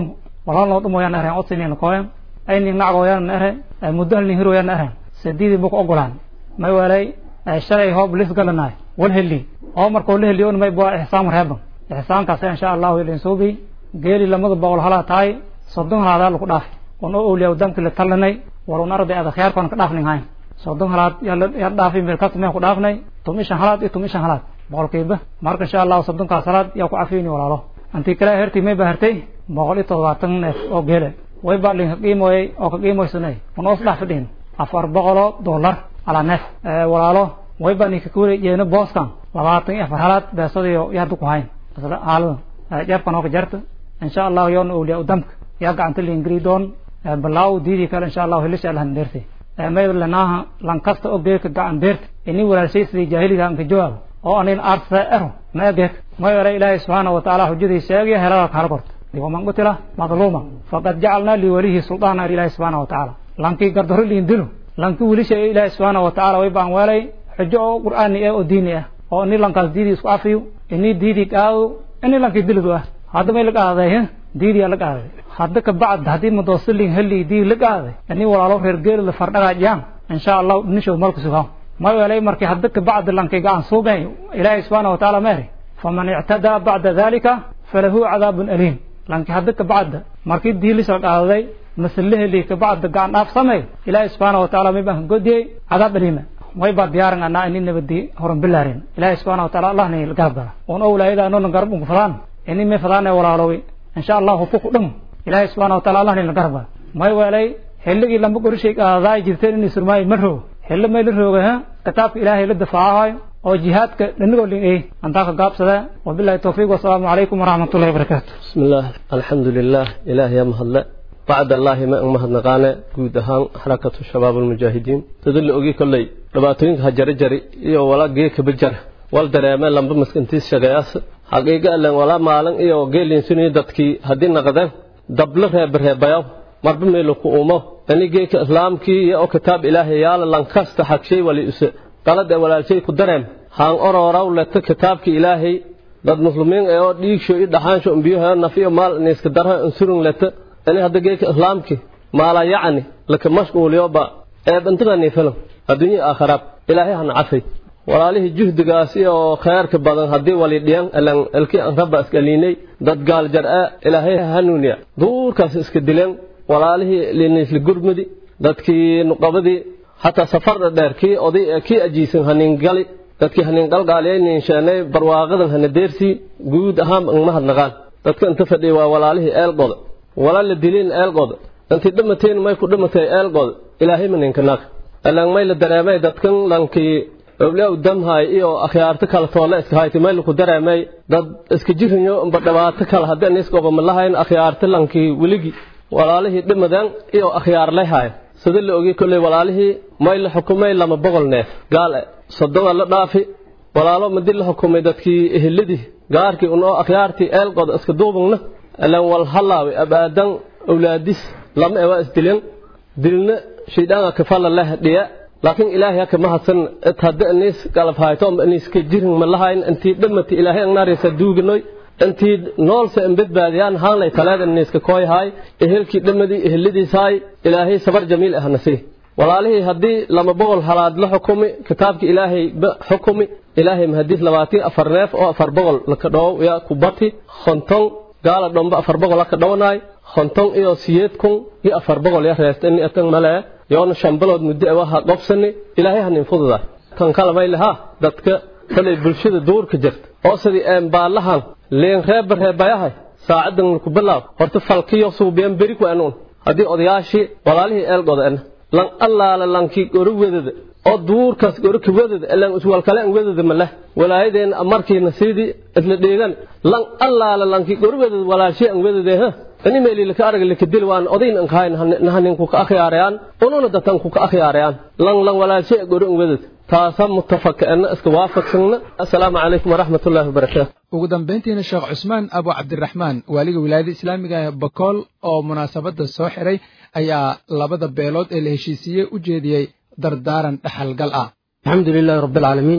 Speaker 14: walaan loo dhumoyaan ereen odsinina kooyan aynin nacgooyaan ere muddo halnin hiroyaan eren sadiidii buku ogolaan may walay shalay hoob lis galanaay wal heli oo markoo la heliyo may bua ixsaan reeban ixsaankaas insha allahu ilin suubi geeli lamada boqol halaa tahay soddon halaadaa lagu dhaafay un oo awliya damki la talanay walun arday ada khiyaarkoon ka dhaafnin hayn soddon halaad yaa dhaafay meelkaas meen ku dhaafnay tum ishan halaad iyo tum ishan halaad boqolkiiba marka insha allahu soddonkaas halaad yaa ku cafiyni walaalo intii kale hertii may ba hertay boqol iyo toddobaatan neef oo geele way baa dhin ka qiimoyay oo ka qiimoysanay un oos dhaaf fadhiin afar boqoloo dollar alaa neef walaalo way baa ninka kuwari jeena booskan labaatan iyo afar halaad beesadiyo yaadu ku hayn isla haalada jeebkan oo ka jarta insha allahu yoona awliya udamka yaa gacanta liingri doon balaaw diidii kale insha allahu helisha alhan deertay may lanaaha lan kasta oo geeka gacan beerta ini walaalshay sidii jaahiliga anka jawaabo oo anin aarsa ero ma geeka may ere ilaahay subxaana wa tacaala xujadii sheegaya helada kala korta waman qutila madluuma faqad jacalnaa liwalihi suldaana ilaahi subxaana wa tacaala lankii gardaro liin dilo lankii wilisha ilaahi subxaana wa tacaala way baan weelay xujo oo qur'aani ah oo diini ah oo ini lankaas diidii isku afiyo ini diidii qaado ini lankii dilidu ah hadda may la qaaday diidii la qaaday hadda ka bacd haddii madoosilin heli dii la qaaday ini walaalo reer geeli la fardhagaajiyaan insha allahu dhinishood malku sugaa ma weelay markii hadda ka bacd lankii gacan suubay ilaahi subxaana wa tacaala meeri faman ictadaa bacda dalika falahu cadaabun aliim lanki hadda ka bacda markii diilisha qaaday masalaheli ka bacda gacan dhaaf samey ilaahi subxaana wa tacaala may baan ka godiyey cadaab aliima way baa diyaaran anaa ini nabadi horan bilaarin ilaahi subxaana wa taala allah ni garab gala un owlaayada anoona garab unku fadaan ini may fadaan ee walaalowi insha allahu fuku dhum ilaahi subxaana wa taala allah ni garab gala may weelay xilligii lamba qorishay qaadaay jirteen inay surmaayo ma roogo xilli may la rooga ha kitaabka ilaahay la dafaacayo oo jihaadka dhanigoo lin ey antaa ka gaabsada wabilahi towfiiq wasalaamu calaykum waraxmatullahi wabarakaatu
Speaker 4: بسم الله الحمد لله إله يا مهلا بعد الله ما مهد نقانا جود هان حركة الشباب المجاهدين تدل أجي كلي لباتين هجر جري إيو ولا جي كبجر والدرامة لما مسكنتيس شغياس حقيقة لن ولا مالن إيو جي لنسوني دتكي هدين نقدان دبل رهب رهب بيو مرب ميلو كومو يعني جي كإسلام كي يو كتاب إلهي يالا لنكست حق شيء ولي أسي قلد ولا شيء كدرام هان أورا لتا كتابك إلهي dad muslimiin ee oo dhiigsho iyo dhaxaansho umbiyaha nafiyo maal in iska darha insurun leta ani hadda geeka islaamki maala yacni laka mashquuliyo ba ee bantadani filan adduunya aakhiraab ilaahay hana cafay walaalihii juhdigaas iyo khayrka badan haddii wali dhiyan elan elki an rabba iska liinay dad gaal jar'a ilaahay hanuuniya duurkaas iska dileen walaalihii liinisli gurmudi dadkii nuqabadii hataa safarda dheer kii oday kii ajiisan hanin gali dadkii hanin qalqaaliyaynin sheenay barwaaqadan hana deersii guud ahaan ma hadnaqaan dadka inta fadhiya waa walaalihii eelqoda walaal la dilin eelqoda intii dhamateen may ku dhamatay eelqoda ilaahay ma ninka naag alaan may la dareemay dadkan lankii oblaa damhay iyo akhyaarta kala toole iska hayti may ku dareemay dad iska jirinyo amba dhawaato kala haddii aan iska ma lahayn akhyaarta lankii weligi walaalihii dhimadan iyo akhyaar lehay sida la ogay kolley walaalihii may la xukumay lama boqol neef gaal soddon la dhaafi walaalo madi la xukumay dadkii eheladii gaarkii unoo akhyaartii eelqoda iska duubagna alaan wal halaawi abaadan awlaadis lama ewa isdilen dilna shaydaan kafala leh dhiya laakiin ilaahay haka mahadsan it hadda aniis galab hayto aniiska jirin ma lahayn intii dhamati ilaahay annaaraysa duuganoy intii noolse in badbaadiyaan haanlay taleeda aniiska kooyahay ehelkii dhamadii eheladiisaay ilaahay sabar jamiil ah nasiih walaalihii haddii lama boqol halaad la xukumi kitaabka ilaahay xukumi ilaahay mahadiis labaatan afar neef oo afar boqol laka dhow yaa ku bati konton gaala dhomba afar boqol laka dhownaay konton iyo siyeed kun iyo afar boqol ya reesta ini atan male yoona shan bilood muddo awaha qobsani ilaahay hanin fududa kan kala may laha dadka kolay bulshada duurka jirta oo sidii een baalahan leen reeba reebayahay saacadan ku bilaab horta falkiyo suubiyan beri ku anuun haddii odayaashii walaalihii eelgoda lan allaala lankii goro wedada oo duurkaas goro ka wedada lan iswalkale an wedada maleh walaayadeen markiina sidii isla dheegan lan allaala lankii goro wedada walaashii an wedade ha ani meeli laka araga laka dil waan odayn an kahayn nahanin ku ka akhyaarayaan ununa datan ku ka akhyaarayaan lan lan walaashii goro an wedada taasa mutafakana iska waafaqsanna assalaamu calaykum waraxmat ullaahi wabarakaatu
Speaker 2: ugu dambayntiina sheekh cusmaan abu cabdiraxmaan waaliga wilaayada islaamiga ee bakool oo munaasabadda soo xiray ayaa labada beelood ee la heshiisiiyey u jeediyey dardaaran dhaxalgal ah
Speaker 15: الحمد لله رب العالمين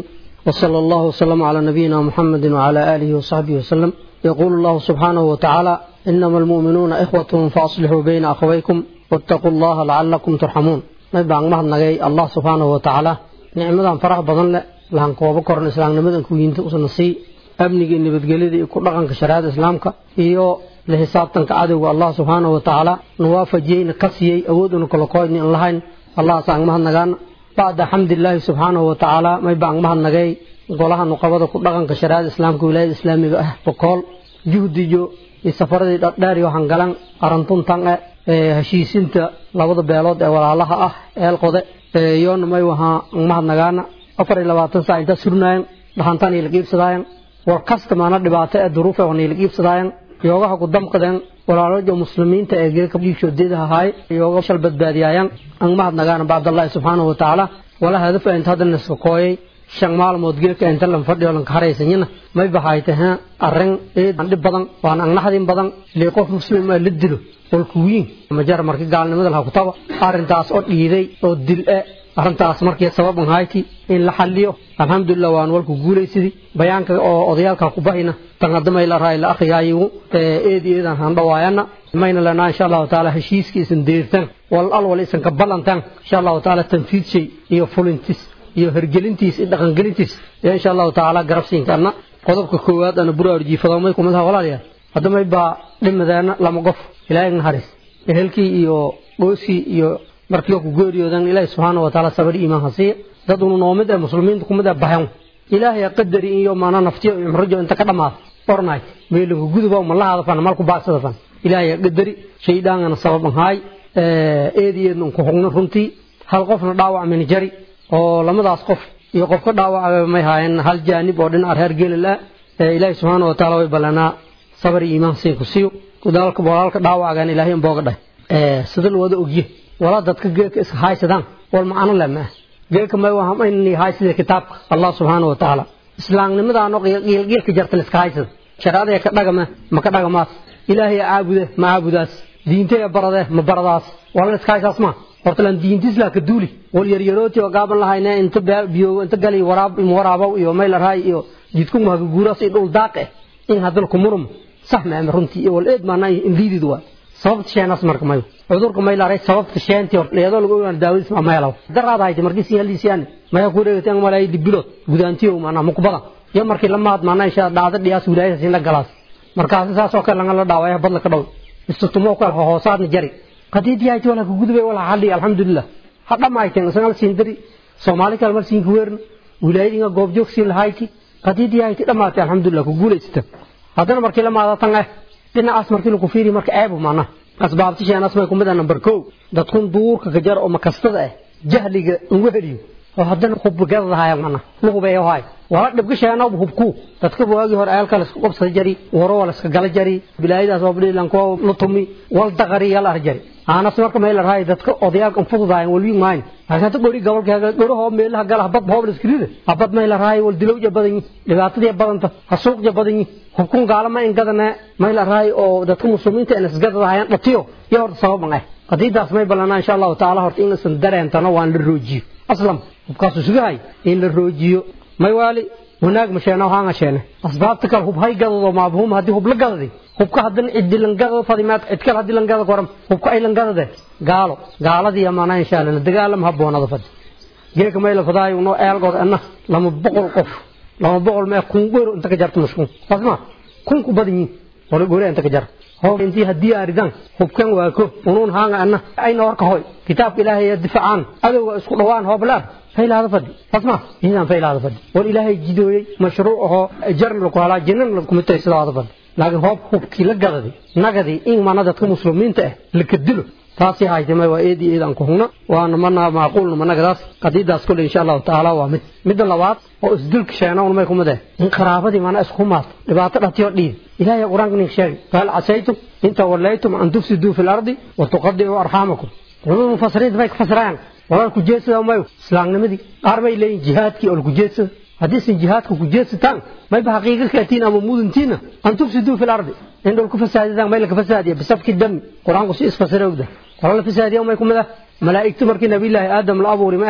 Speaker 15: وصلى الله وسلم على نبينا محمد وعلى آله وصحبه وسلم يقول الله سبحانه وتعالى إنما المؤمنون إخوة فأصلحوا بين أخويكم واتقوا الله لعلكم ترحمون ما يبقى مهد نغي الله سبحانه وتعالى نعمة فرح بضن لهن كوابا كورن إسلام نمدن كوينت أسنسي أبني نبتقلدي كل رقم كشريعة إسلامك إيو لحسابتنك عدو الله سبحانه وتعالى نوافجين كسيي أودن كل قوين اللهين الله سبحانه مهد نغان بعد حمد الله سبحانه وتعالى ما يبقى مهد نغي golaha nuqabada ku dhaqanka shariicada islaamka wilaayada islaamiga ah boqol juhdiyo iyo safaradii dhadheer iyo hangalan arantuntan ee heshiisinta labada beelood ee walaalaha ah eelqode yoona may wahaa mahadnagaana afar iyo labaatan saac intaa surnaayeen dhaxantaan iyo laqiibsadaayan war kasta maana dhibaato ee duruuf ee wana laqiibsadaayan yoogaha ku damqadeen walaalaja muslimiinta ee geeka dhiigshoodeeda ahaay yooga shal badbaadiyaayan an mahadnagaana bacdallahi subxaanahu watacaala wala hadaf inta hadda naska kooyay shan maalmood geedka inta lan fadhiyo lan kahareysanyana may baxay tahay arrin eed dhib badan waan agnaxdin badan lee qof muslim ah la dilo walku wiin majar markii gaalnimada la kutaba arrintaas oo dhiiday oo dil ah arrintaas markii sabab an hayti in la xalliyo alxamdulilah waan walku guulaysidii bayaanka oo odayaalka ku bahayna tan hadamay la raay la akhriyaayo eed eedan han dhawaayana mayna lana insha allahu taala heshiiskiisan deertan wal al wal isan ka ballantan insha allahu taala tanfiidshay iyo fulintis iyo hergelintiis iyo dhaqangelintiis insha allahu tacaala garabsiinkaana qodobka koowaad ana buraarjiifadamay kumid aha walaalayaal haddamay baa dhimadeena lama qof ilaahay naharis ehelkii iyo dhooskii iyo markii ku geeriyoodan ilaahay subxaana wa tacaala sabir iimaan ha siiya dad unu noomid ee muslimiinta kumid ee bahan ilaahay qadari iyo maana naftiyo iyo cumrijo inta ka dhamaada ornaay meelinka guduba ma la hadafan malku baagsada fan ilaahay qadari shaydaangana sabab ahaay eediyeedna ku hogno runtii hal qofna dhaawac min jari oo lamadaas qof iyo qof ka dhaawacay may haayeen hal jaanib oo dhinaca reer gelila ilaahay subxaana wa taala way ballanaa sabar iyo iimaan siin ku siiyo walaalka walaalka dhaawacan ilaahay in booga dhahay sida la wada ogye walaa dadka geedka iska haysadaan wal macno leh ma geedka may waa in haysida kitaabka allah subxaana wa taala islaamnimadaano qiilqiilka jarta iska haysada sharaadaya ka dhagama ma ka dhagamaas ilaahay caabude ma caabudaas diintaya barade ma baradaas wala iska haysaas ma horta lan diintiis laa ka duuli wal yaryarooti oo gaaban lahayne inta biyo inta gali waraab waraabow iyo meel raay iyo jidku ma ka guuras iyo dhul daaq eh in hadal ku murum sax ma am runtii iyo wal eed maana indiidid waa sababta sheenaas marka mayo cudurka may laaray sababta sheentii hor leedo lagu ogaan daawadiis ma meelaw daraad hayte markii si halisiyan maya ku dheegtay ang malay dibilot gudaantiyo maana mukbada ya markii la maad maana insha dhaada dhiyaas wilaayada siin la galaas markaas saas oo kale laga dhaawaya badla ka dhaw istutumo kale hoosaadna jari qadiidii ay wala ku gudubay wala xalli alxamdulilah hadda ma ayteen sanal siin dari soomaali kale mar siin ku weerin wilaayadinga goob joog siin lahayti qadiidii ay dhamaatay alxamdulilah ku guuleysata haddana markii la maadatan ah dhinacaas markii lagu fiiri marka ceebu maana asbaabti sheenaas may kumid ah number kow dadkun duurka ka jar oo makastada ah jahliga ugu heliyo oo haddana hubgadadahayan mana luhubeeyo haay wala dhibka sheena hubku dadka waagi hore ayalka la isku qabsada jari waro wala iska gala jari bilaayadaas oo bilan ko lutumi wal daqari yal arjari aanas marka meel raay dadka odayaalka fududaayan wali maayn halka gori gobolkaaga goroho meelaha gala bad hoob iskriide abad meel raay wal dilow badan dhibaatadii badanta hasuuq badan hubkun gaalama in gadana meel raay oo dadka muslimiinta in isgadadahayan dhatiyo iyo horta sababan ah qadiidaas may balana insha Allah taala horta in isan dareentana waan la roojiyo aslam hubkaas sugahay in la roojiyo may waali wanaag ma sheena waxaan sheena asbaabta kale hub hay gadado maabhum hadii hub la gadaday hubka hadan cidi lan gadado fadimaad cid kale hadii lan gadado koram hubka ay lan gadade gaalo gaaladii amaana insha Allah dagaalam haboonada fad geeka may la faday uno eelgood anna lama boqol qof lama boqol ma kun goor inta ka jarto mushkun fasma kun ku badin wala goor inta ka jar هو انتي هدي أردان حبكان واكو ونون هانا أنا أين ورك هوي كتاب إلهي يدفع عن هذا هو اسكو دوان هو بلار فيل هذا فدي اسمع هنا فيل هذا فدي والإلهي جدوي مشروعه جرن لكم على جنن لكم التيسير هذا فدي لكن هو حبكي لقدي نقدي إن ما ندت مسلمين تأه لكدلو taasi haytay waa eedii eedan ku huna waana mana macquul managadaas qadiidaas kule insha allahu tacaala waa mid midda labaad oo isdilka sheena un may kumid eh in qaraabadii mana isku maad dhibaato dhatiyo dhiid ilaahay qur-aanka nin sheegay fahal casaytum in tawallaytum an tufsiduu fi lardi wa tuqadicuu arxaamakum culimada mufasiriinta bay ka fasirayaan walaa ku jeedsada mayo islaamnimadii qaar bay leeyihin jihaadkii oo laku jeedsada haddiisan jihaadka ku jeedsataan mayba xaqiiqa kaatiin ama muduntiina an tufsiduu fi lardi in dhulku fasaadidaan may laka fasaadiya bisafki dami qur-aanku si isfasira ogda wala la fasaadiya may kumid ah malaa'igtu markii nabiyullaahi aadam la abuuri ma eran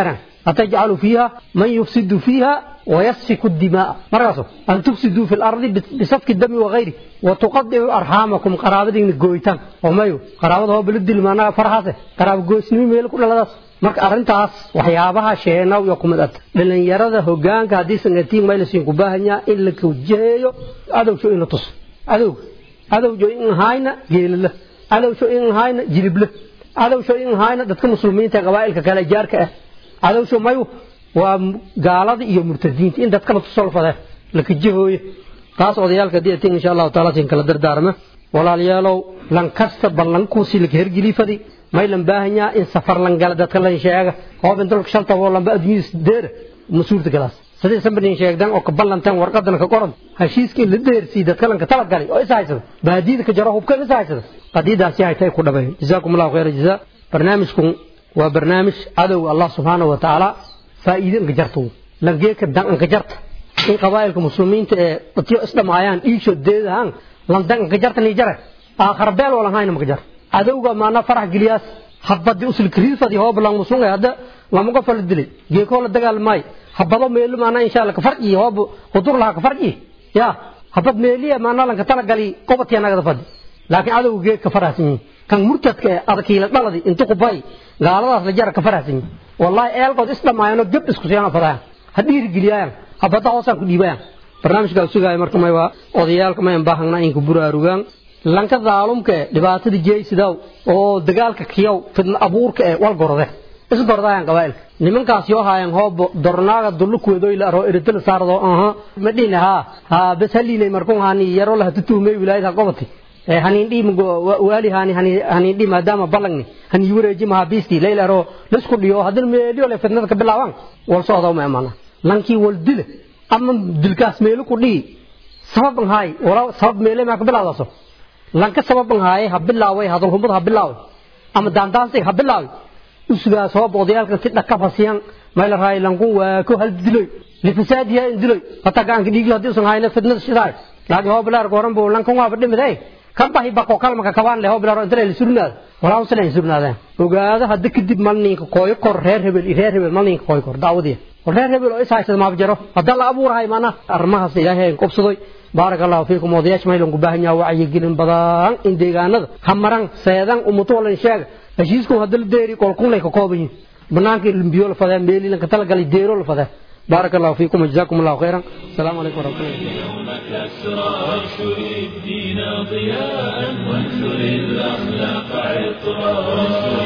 Speaker 15: atajcalu fiiha man yufsidu fiiha wayasfiku dimaa markaaso an tufsiduu fi lardi bisafki dami wagayri watuqadicu arxaamakum qaraabadiina gooyitaan oo mayo qaraabada hoo bala dilmaanaa farhaase qaraabo gooysnimo meel ku dhaladaas marka arrintaas waxyaabaha sheenaw iyo kumid ad dhalinyarada hogaanka haddii sangatiin maylasin ku baahanyaa in la kawjaheeyo adowsho in la tuso adowga adowjo in hayna geelala adowsho in hayna jilible adowsho in hayna dadka muslimiinta qabaa'ilka kale jaarka ah adowsho mayu waa gaalada iyo murtadiinta in dadka la tusolfade la kajahooyo taas odayaalka haddii atin insha allahu taala sin kala dardaarma walaalayaalow lan kasta ballankuusi laka hergelii fadi maylan baahanyaa in safar lan gala dadka lan sheega hoob in dalka shanta oo lanba adduunyada deera masuurta galaas sidii sambanin sheegdan oo ka ballantan warqadan ka qoran heshiiska in la deersii dadka lanka tala galay oo is haysada baadiyada ka jaro hubka is haysada qadiidaasi haytay ku dhabay jazaakum allahu khayra jazaa barnaamijkun waa barnaamij cadow allah subxaanahu wa tacaala faa'iide inka jarto langeeka dan inka jarta in qabaa'ilka muslimiinta ee dadyo isdhamaayaan dhiisho deedahaan lan dan inka jarta nii jare aakhara beel oo lan hayna maka jar cadowga maana farax geliyaas habadi usul kriifadi hoob lang musunga hadda lama qof la dilay geeko la dagaal maay habado meelu maana insha Allah ka farqi hoob hudur la ka farqi ya habad meeliya maana lan ka tala gali qobatiya naga fadi laakiin cadowga geek ka faraxsan kan murtadka adkiila dhaladi inta ku bay gaaladaas la jar ka faraxsan wallahi eelkood isdhamaayano gab isku siyaan fadaan hadhiir geliyaan habada hoosan ku dhiibayaan barnaamijka sugaay marka may waa odayaalka may baahanaa in ku buraarugaan lanka daalumka dhibaatada jeeysidaw oo dagaalka kiyow fidna abuurka ee wal gorde is gordayaan qabaa'ilka nimankaas yoo haayaan hoob dornaaga dullu kuweedoy la aro eritala saardo aha ma dhina ha ha bas haliinay markun hani yaro la tutuumay wilaayada qobati ee hanin dhim waali hani hani hanin dhim maadaama balangni hani wareeji ma bisti leela aro lisku dhiyo hadal meeliyo le fidnada ka bilaawan wal socdo ma amana lankii wal dile ama dilkaas meelu ku dhii sabab hay wala sabab meele ma ka bilaawdaso lanka sababan haaye ha bilaaway hadal humad ha bilaaway ama daandaansi ha bilaaway usugaa soo boodayaalkan si dhaka fasiyan mayla raay lankun waa ku hal diloy lifasaadiya in diloy hata gaanka dhiigi haddii usan hayna fidnada shidaay laakiin hoo bilaar goran buu lankan waaba dhimiday kan bahi bako kalmaka kabaan leh hoo bilaar inta la surnaad walaa usan ay surnaadeen ogaada hadda kadib malninka kooyo kor reer hebel reer hebel malninka kooyo kor daawadiya reer hebel oo is haysada maab jaro hadda la abuurahay maana arrimahaas ilaahay qobsaday بارك الله فيكم ودياش ما يلون قباهن وعي جلن بدان إن ديغاند همران سيدان أمتو ولا نشاق هشيسكم هدل ديري كل كون لك كوبين بنانك البيول فدا ميلي لك تلقى لي ديرو فدا بارك الله فيكم وجزاكم الله خيرا السلام عليكم ورحمة الله
Speaker 7: يوم كسرى وانشر الدين ضياء وانشر الأخلاق عطرا وانشر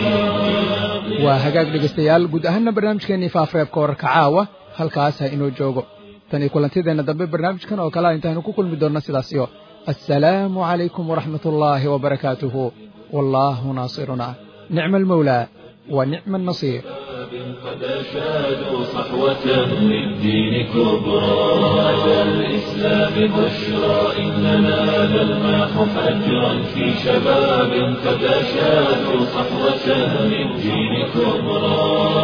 Speaker 7: الدين
Speaker 2: waa hagaag dhegaystayaal guud ahaanna barnaamijkeenii faafareebka wararka caawa halkaas ha inoo joogo tan iyo kulantideenna dambe barnaamijkan oo kalea intaaynu ku kulmi doonno sidaas iyo assalaamu calaykum waraxmat ullaahi wabarakaatuhu wallaahu naasiruna nicma almawlaa wa nicma annasiir
Speaker 7: قد أشادوا صحوة للدين كبرى أتى الإسلام بشرى إننا نلمح فجرا في شباب قد أشادوا صحوة للدين كبرى